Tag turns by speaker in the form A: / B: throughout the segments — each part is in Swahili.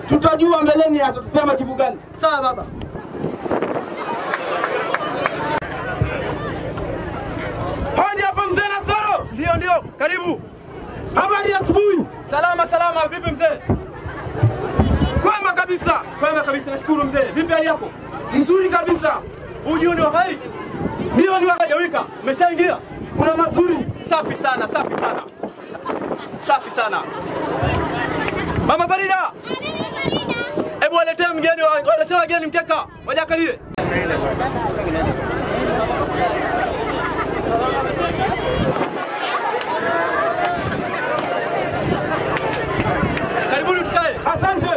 A: tutajua mbeleni atatupea majibu gani.
B: Sawa baba.
A: Hoja hapa mzee Nasoro,
C: Ndio, ndio, karibu.
A: habari ya asubuhi.
C: Salama salama, vipi mzee?
A: Kwema kabisa,
C: Kwema kabisa, nashukuru mzee. Vipi hali yako?
A: mzuri kabisa.
C: Ujio ni wa kheri?
A: Ndio ni wa
C: Hajawika, umeshaingia?
A: kuna mazuri.
C: Safi sana, safi sana, safi sana. Mama Farida, hebu waletee mgeni, wa- waletee wageni mkeka, wajakalie. Karibuni tukae.
A: Asante.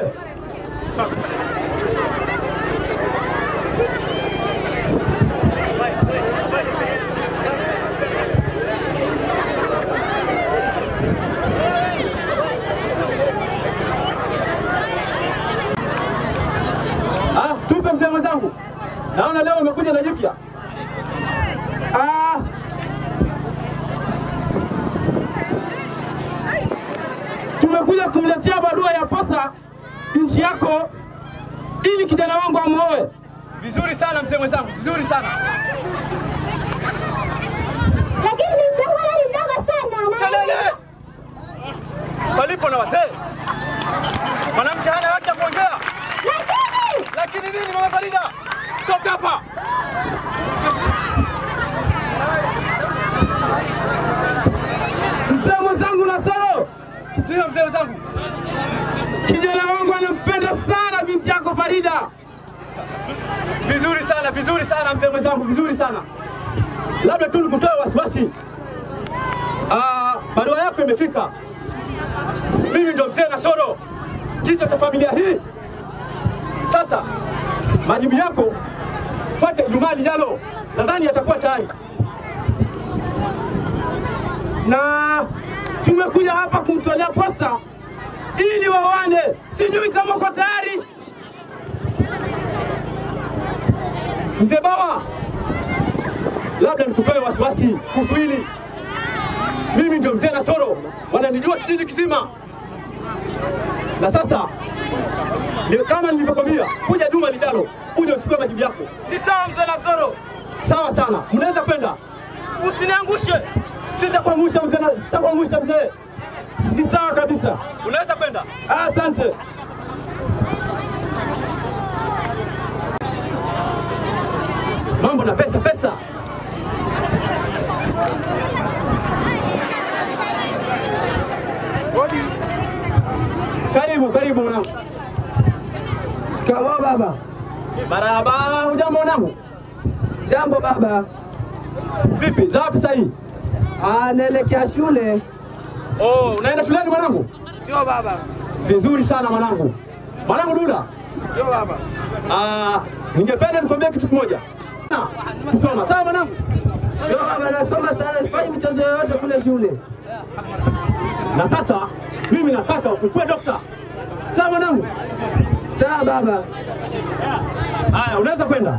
C: Ah, tupe mzee mwenzangu. Naona leo umekuja na jipya.
A: Ah, tumekuja kumletea barua ya posa nchi yako ili kijana wangu amuoe.
C: Vizuri sana mzee mwenzangu, vizuri sana.
D: Lakini mzee ni mdogo sana. na-
C: Kelele! Palipo na wazee. Mwanamke hana haki ya kuongea.
D: Lakini
C: Lakini nini mama Farida? Toka hapa.
A: Mzee mwenzangu Nasoro,
C: Ndio mzee mwenzangu.
A: kijana wangu anampenda sana binti yako Farida.
C: Vizuri sana, vizuri sana mzee mwenzangu, vizuri sana. Labda tu nikutoe wasiwasi. Ah, barua yako imefika. Mimi ndo mzee Nasoro, kichwa cha familia hii. Sasa majibu yako fuate Ijumaa lijalo, nadhani yatakuwa tayari.
A: na tumekuja hapa kumtolea posa ili wawane. Sijui kama uko tayari.
C: Mzee Bawa, labda nikutoe wasiwasi kuhusu hili. Mimi ndio mzee Nasoro, wananijua kijiji kizima. Na sasa ni kama nilivyokwambia, kuja juma lijalo uje uchukue majibu yako.
A: Ni sawa mzee Nasoro,
C: Sawa sana, mnaweza kwenda.
A: usiniangushe.
C: Sitakuangusha mzee, na- sitakuangusha mzee.
A: Ni sawa kabisa.
C: Unaweza kwenda.
A: Asante.
C: Mambo na pesa pesa. Karibu, karibu mwanangu.
B: Shikamoo baba.
C: Marahaba, hujambo mwanangu?
B: Jambo baba.
C: Vipi, za wapi sasa hii?
B: Ah, naelekea shule.
C: Oh, unaenda shuleni mwanangu?
B: Ndio baba.
C: Vizuri sana mwanangu. Mwanangu Duda,
B: Ndio baba.
C: ah, ningependa nikwambie kitu kimoja. Na, Kusoma, sawa mwanangu?
B: Ndio baba, nasoma sana, sifanyi michezo yoyote kule shule.
C: Na sasa mimi nataka ukuwe dokta. Sawa mwanangu?
B: Sawa baba.
C: Haya, unaweza kwenda.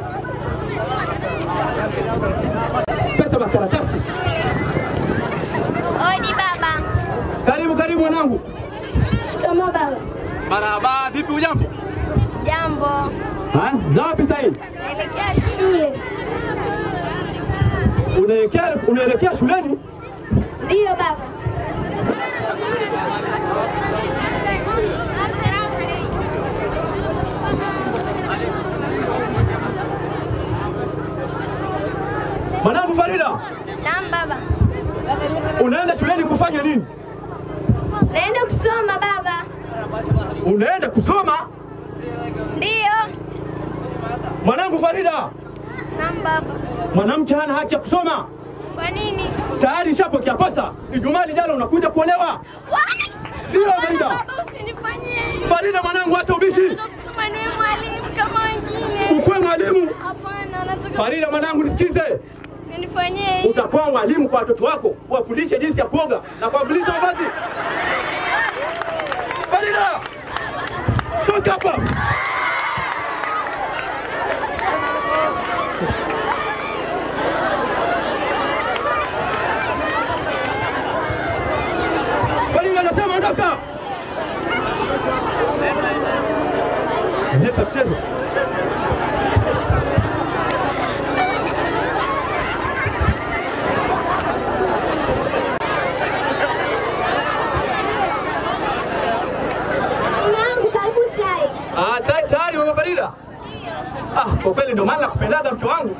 C: Pesa makaratasi.
D: Odi baba.
C: Karibu karibu mwanangu.
D: Shikamoo baba.
C: Marahaba, vipi ujambo?
D: Jambo.
C: Ha? Za wapi sasa hii?
D: Naelekea shule.
C: Unaelekea unaelekea shuleni?
D: Ndiyo baba.
C: Mwanangu Farida,
D: Naam baba.
C: unaenda shuleni kufanya nini?
D: Naenda kusoma baba.
C: Unaenda kusoma?
D: Ndiyo.
C: Mwanangu Farida,
D: Naam baba.
C: mwanamke hana haki ya kusoma.
D: Kwa nini?
C: Tayari ishapokea posa. Ijumaa lijalo unakuja kuolewa.
D: What?
C: Ndiyo
D: Hapana,
C: Farida.
D: Baba usinifanyie hivyo.
C: Farida mwanangu, acha ubishi.
D: Nataka kusoma niwe mwalimu kama wengine.
C: Ukuwe mwalimu.
D: Hapana, nataka
C: Farida mwanangu, nisikize.
D: usinifanyie hivyo.
C: Utakuwa mwalimu kwa watoto wako, wafundishe jinsi ya kuoga na kuwavulisha mavazi. Farida, toka hapa. Farida, nasema ondoka. Unaleta mchezo.
D: Mume wangu karibu chai.
C: Ah, tayari tayari mama Farida. Ah, kwa kweli ndio maana nakupendaga mke wangu.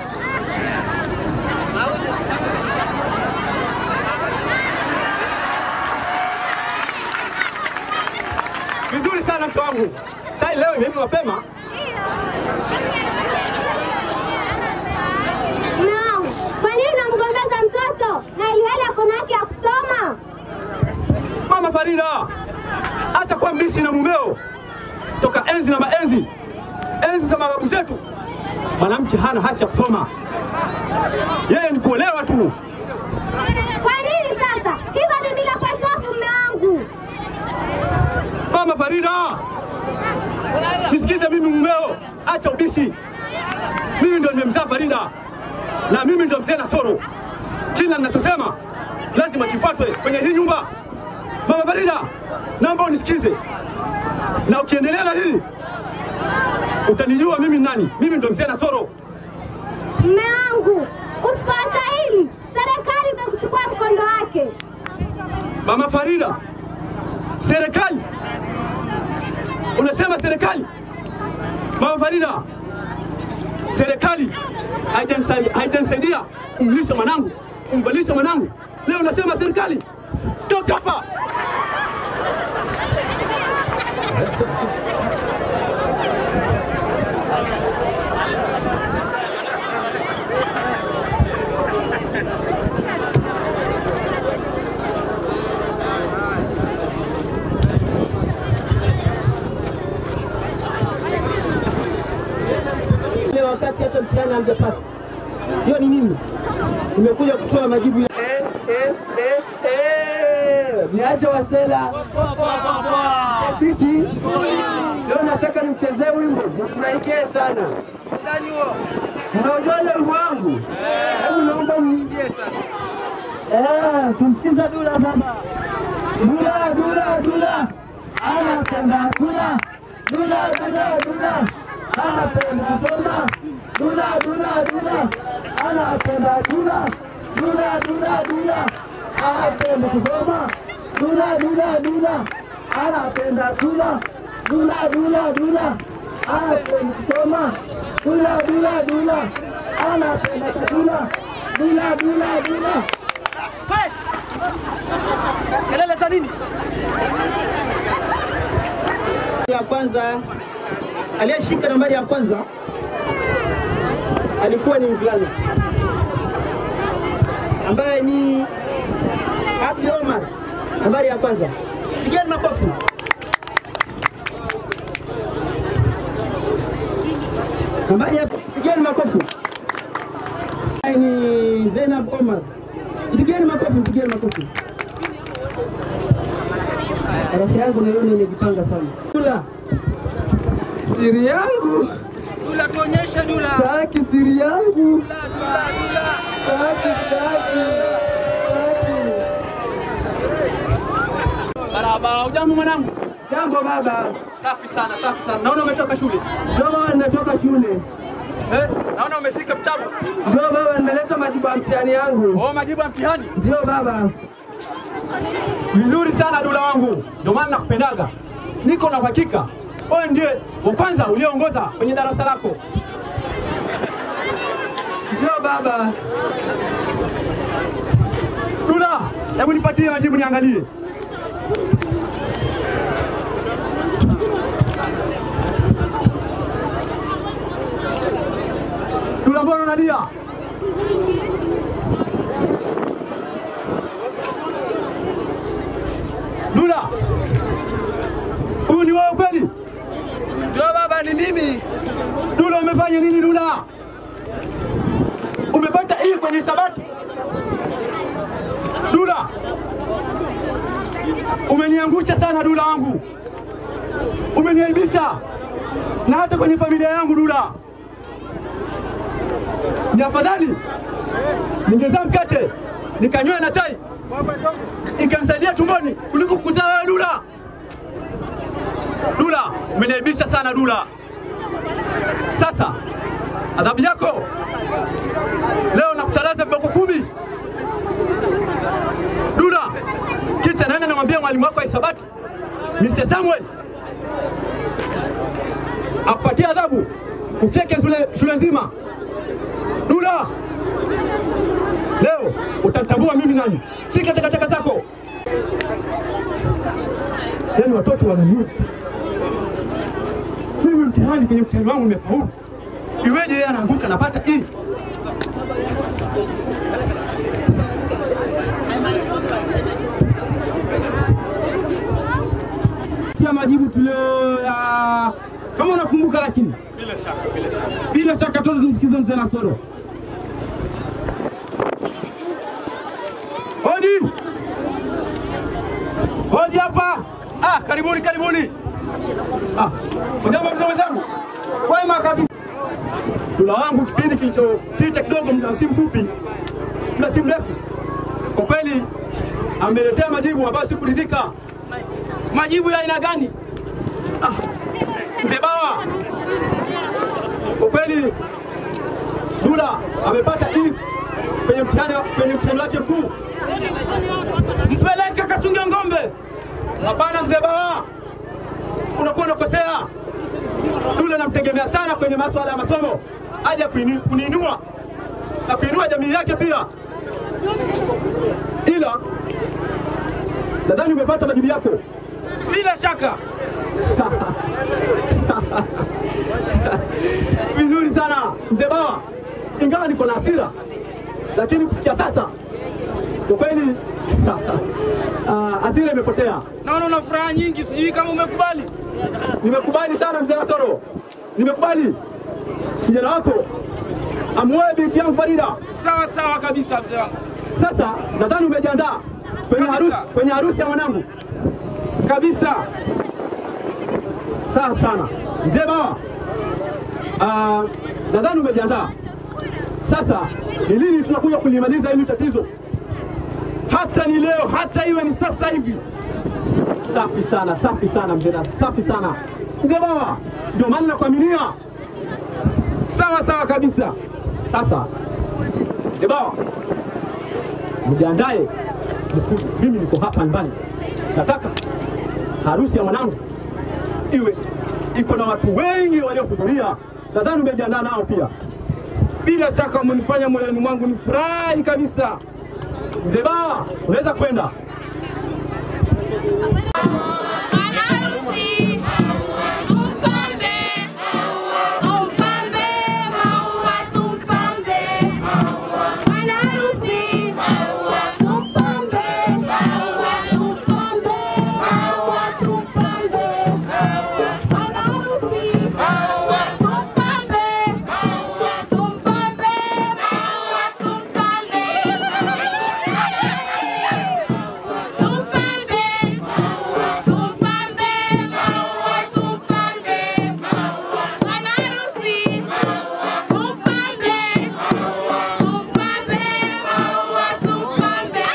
C: Vizuri sana mke wangu. Chai leo imeiva mapema.
D: Mume wangu, kwa nini unamgombeza mtoto na ilhali ako na haki ya kusoma?
C: Mama Farida, hata kwa mbisi na mumeo toka enzi na maenzi, enzi za mababu zetu, mwanamke hana haki ya kusoma, yeye ni kuolewa tu.
D: Kwa nini sasa? Hivyo ni bila potofu, mume wangu.
C: Mama Farida, nisikize mimi mumeo, acha ubishi. Mimi ndo nimemzaa Farida na mimi ndo mzee Nasoro. Kila ninachosema lazima kifuatwe kwenye hii nyumba. Mama Farida, naomba unisikize, na ukiendelea na hili utanijua mimi ni nani. Mimi ndo mzee Nasoro.
D: Mume wangu, usipoacha hili, serikali itakuchukua mkondo wake.
C: Mama Farida, serikali unasema serikali? Mama Farida, serikali haijanisa- haijanisaidia kumlisha mwanangu, kumvalisha mwanangu. Leo unasema serikali? Toka hapa!
B: Ile wakati hata mtihani hamjapasi. Hiyo ni nini? Nimekuja kutoa majibu ya
A: Eh, eh, eh, eh. Niache wasela fiti. Leo nataka nimchezee wimbo mfurahikie sana. Mnaujua ule wimbo wangu? Hebu naomba mniimbie sasa. Eh, tumsikiza Dula sasa. Dula, Dula, Dula. Anapenda Dula. Dula, Dula, Dula. Anapenda kusoma. Dula, Dula, Dula. Anapenda Dula. Dula, Dula, Dula. Anapenda kusoma. Dula, Dula, Dula. Anapenda Dula. Dula, Dula, Dula. Anapenda kusoma. Dula, Dula, Dula. Anapenda chakula. Dula, Dula, Dula.
C: Kelele za nini?
B: ya kwanza aliyeshika nambari ya kwanza alikuwa ni mvulana ambaye ni Abdi Omar, nambari ya kwanza. Pigeni makofi. Nambari ya pigeni makofi. Ambaye ni Zainab Omar. Pigeni makofi, pigeni makofi. Darasa yangu naiona imejipanga sana.
A: Dula. Siri yangu.
E: Dula, tuonyeshe Dula.
A: Sitaki siri yangu.
E: Dula, Dula, Dula.
A: Sitaki, sitaki. Sitaki.
C: Barabara, ujambo mwanangu?
A: Jambo baba.
C: Safi sana, safi sana. Naona umetoka shule.
A: Ndio baba nimetoka shule.
C: Eh, naona umeshika vitabu.
A: Ndio baba nimeleta majibu ya mtihani yangu.
C: Oh, majibu ya mtihani.
A: Ndio baba.
C: Vizuri sana Dula wangu, ndio maana nakupendaga. Niko na uhakika wewe ndiye wa kwanza ulioongoza kwenye darasa lako.
A: Ndio baba.
C: Dula, hebu nipatie majibu niangalie. Dula, mbona unalia? Dula, huyu ni wewe kweli?
A: Ndio baba ni mimi.
C: Dula, umefanya nini Dula? Umepata hii kwenye hisabati? Dula, umeniangusha sana Dula wangu, umeniaibisha na hata kwenye familia yangu Dula. Ni afadhali ningezaa mkate nikanywa na chai ikanisaidia tumboni kuliko kuzaa wewe Dula. Dula, umeniaibisha sana Dula. Sasa adhabu yako leo nakutalaza viboko kumi. Dula, kisha naenda namwambia mwalimu wako wa hisabati Mr. Samuel akupatie adhabu ufyeke shule, shule nzima. Dula, leo utatambua mimi nani, si takataka zako. Yaani watoto wananiuza mimi, mtihani kwenye mtihani wangu nimefaulu, iweje yeye anaanguka napata hii?
F: Tia majibu tulio ya kama unakumbuka, lakini
C: Bila shaka, bila shaka.
F: bila shaka tuende tumsikize mzee Nasoro.
C: Hodi!
F: Hoji hapa.
C: Ah, karibuni karibuni. Ah, mjambo mzee wenzangu.
F: Kwema kabisa.
C: Dula wangu kipindi kilichopita kidogo, muda si mfupi, muda si mrefu, kwa kweli ameletea majibu ambayo sikuridhika.
F: Majibu ya aina gani?
C: Mzee Bawa, kwa kweli Dula amepata hii kwenye mtihani kwenye mtihani wake mkuu.
F: Mpeleke kachunge ng'ombe.
C: Hapana mzee Bawa, unakuwa unakosea. Dula namtegemea sana kwenye masuala ya masomo, aje kuini- kuniinua na kuinua jamii yake pia, ila nadhani umepata majibu yako.
F: Bila shaka.
C: Vizuri sana mzee Bawa, ingawa niko na hasira, lakini kufikia sasa kwa kweli ah, hasira imepotea.
F: Naona una furaha nyingi, sijui kama umekubali.
C: Nimekubali sana mzee Nasoro, nimekubali kijana wako amuoe binti yangu Farida.
F: Sawa sawa kabisa mzee wangu.
C: Sasa nadhani umejiandaa kwenye
F: Kabisa.
C: harusi, kwenye harusi ya mwanangu.
F: Kabisa.
C: Sawa sana mzee Bawa, Ah, nadhani umejiandaa. Sasa ni lini tunakuja kulimaliza hili tatizo?
F: Hata ni leo, hata iwe ni sasa hivi.
C: Safi sana, safi sana mzee, Na- safi sana mzee Bawa, ndio maana nakuaminia.
F: Sawa sawa kabisa.
C: Sasa mzee Bawa, mjiandae, mkuje. mimi niko hapa nyumbani, nataka harusi ya mwanangu iwe iko na watu wengi waliohudhuria. Nadhani umejiandaa nao pia.
F: Bila shaka umenifanya moyoni mwangu ni furahi kabisa.
C: Mzee Bawa, unaweza kwenda.
D: Wanaharusi, tumpambe, tumpambe, maua tumpambe. Wanaharusi, tumpambe, maua tumpambe, maua tumpambe. Wanaharusi, tumpambe, tumpambe, maua tumpambe. Tumpambe, tumpambe, maua tumpambe. Bwana harusi, tumpambe, tumpambe, maua tumpambe.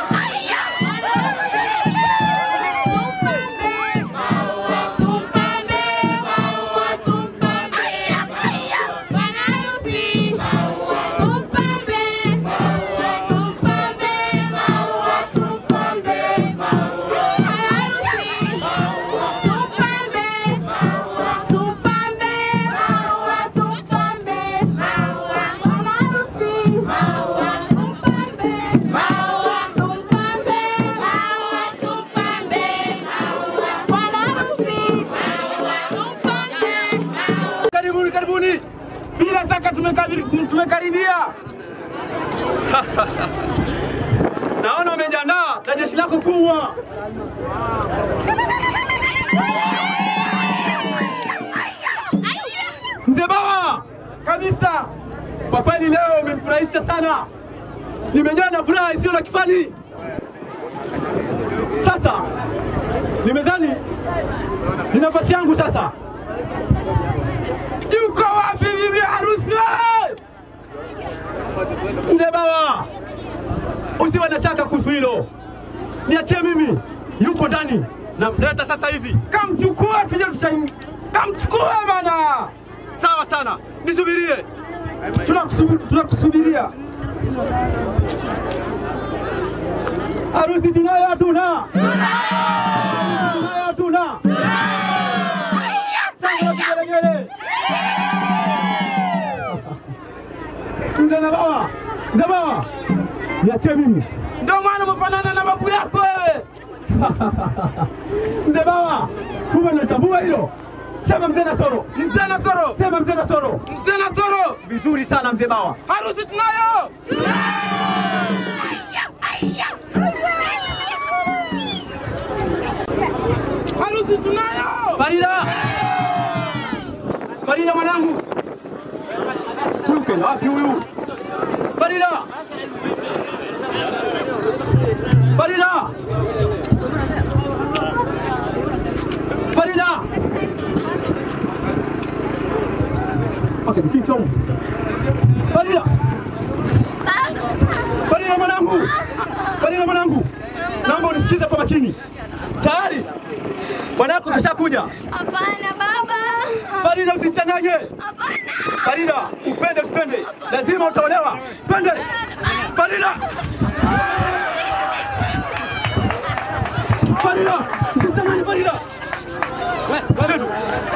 D: Tumpambe, maua tumpambe. Bwana harusi, tumpambe, tumpambe, maua tumpambe. Harusi, tumpambe, tumpambe, maua tumpambe. Bwana harusi, tumpambe, maua tumpambe, maua tumpambe. Bwana harusi, tumpambe.
C: Karibuni, karibuni.
F: Bila shaka tumekabiri- tumekaribia.
C: Naona umejiandaa na jeshi lako kubwa. Mzee Bawa,
F: Kabisa.
C: kwa kweli leo umenifurahisha sana, nimejaa na furaha isiyo na kifani. Sasa nimedhani ni nafasi yangu sasa.
F: Yuko wapi bibi harusi wewe?
C: Mzee Bawa, usiwe na shaka kuhusu hilo, niachie mimi, yuko ndani, namleta sasa hivi.
F: Kamchukua tuje tushaingia. Kamchukue bana.
C: Sawa sana, nisubirie.
F: Tunakusubi- Tunakusubiria.
C: Harusi tunayo hatuna? Tunayo hatuna? Sasa vigelegele. Mzee na baba, mzee baba, niachie mimi.
F: Ndio maana umefanana na babu yako wewe.
C: Mzee baba, kumbe natambua hilo. Sema mzee Nasoro,
F: Mzee Nasoro.
C: sema mzee Nasoro.
F: Mzee Nasoro.
C: Vizuri sana mzee bawa.
F: Harusi tunayo. Harusi tunayo.
C: Farida, Farida mwanangu, huyu kenda wapi huyu? Farida, Farida, Farida. Okay, mficho huyu. Farida, Farida mwanangu, Farida mwanangu, naomba unisikize kwa makini. Tayari bwanako kashakuja.
D: Hapana baba.
C: Farida, usichanganye.
D: Hapana.
C: Farida, upende usipende, lazima utaolewa. Twende Farida. Farida, usichanganye Farida. Chetu.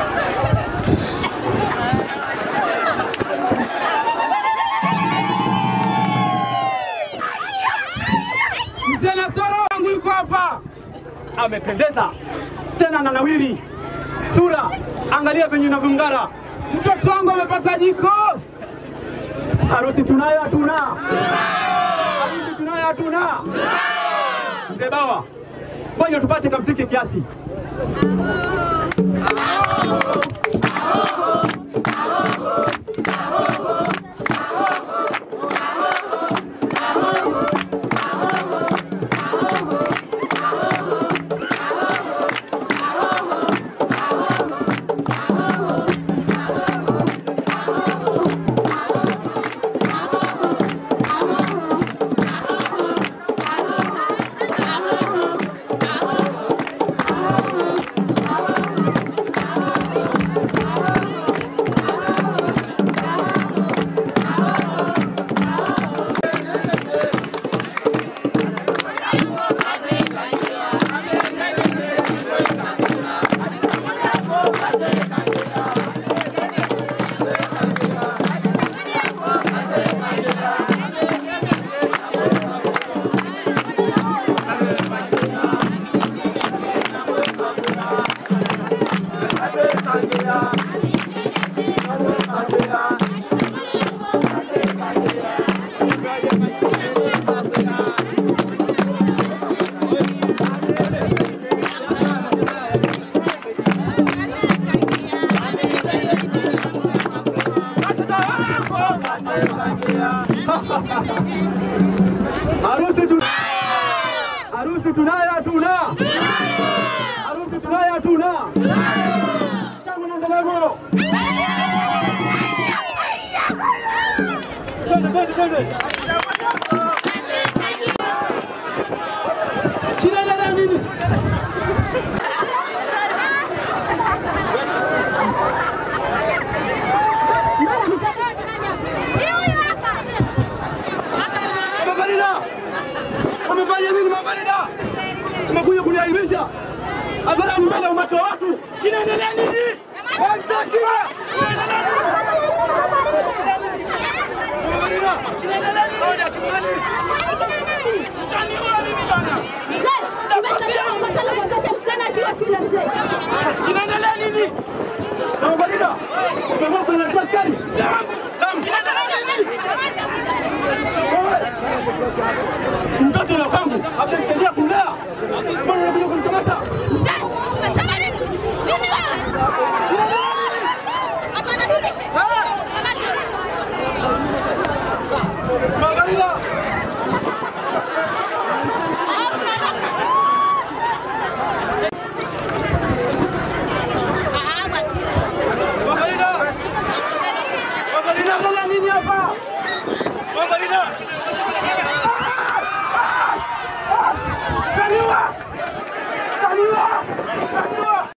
F: Mzee Nasoro wangu yuko hapa.
C: Amependeza tena na nawiri sura, angalia venye inavyong'ara.
F: Mtoto wangu amepata jiko.
C: Harusi tunayo hatuna? Harusi tunayo hatuna? Mzee Bawa, ngoja tupate kamziki kiasi. Harusi tu Harusi tunayo hatuna? Harusi tunayo hatuna? Tangu na ndelemo. Twende twende twende. Kinaendelea nini? Mama Farida! Umefanya nini Mama Farida? Umekuja kuniaibisha hadharani mbele ya umati wa watu. Kinaendelea nini? Hamtaki! Kinaendelea nini? Mama Farida! Kinaendelea nini? Hoja kimani.
F: Mtaniua mimi bana.
D: Mzee, umesema